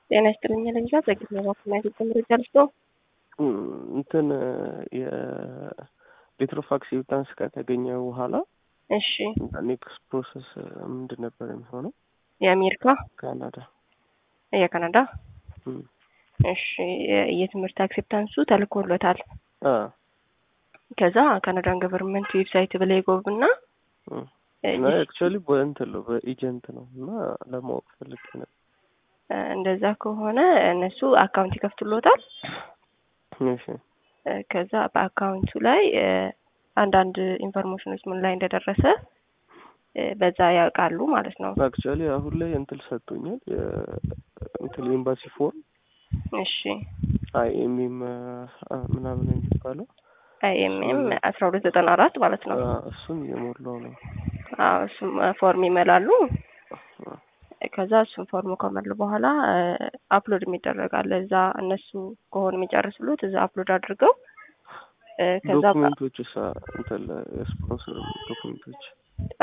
ጤና ይስጥልኝ ለግዛ ዘግት መባክና ኢትዮጵያ መረጃ ልስጦ እንትን የሌትር ኦፍ አክሴፕታንስ ከተገኘ በኋላ እሺ ኔክስት ፕሮሰስ ምንድን ነበር የሚሆነው? የአሜሪካ ካናዳ የካናዳ እም፣ እሺ የትምህርት አክሴፕታንሱ ተልኮሎታል። አ ከዛ ካናዳን ገቨርንመንት ዌብሳይት ብላይ ጎብና እም። እና አክቹዋሊ በእንትን ነው በኤጀንት ነው እና ለማወቅ ፈልጌ ነበር። እንደዛ ከሆነ እነሱ አካውንት ይከፍቱሎታል። እሺ ከዛ በአካውንቱ ላይ አንዳንድ ኢንፎርሜሽኖች ምን ላይ እንደደረሰ በዛ ያውቃሉ ማለት ነው። አክቹዋሊ አሁን ላይ እንትን ሰጥቶኛል የእንትን ኤምባሲ ፎርም እሺ አይኤምኤም ምናምን የሚባለው አይኤምኤም አስራ ሁለት ዘጠና አራት ማለት ነው። አ፣ እሱን እየሞላው ነው። አዎ እሱም ፎርም ይመላሉ። ከዛ እሱን ፎርም ከመሉ በኋላ አፕሎድ የሚደረጋል እዛ እነሱ ከሆኑ የሚጨርስሉት እዛ አፕሎድ አድርገው ከዛ ዶክሜንቶች ሳ እንትን ስፖንሰር ዶክሜንቶች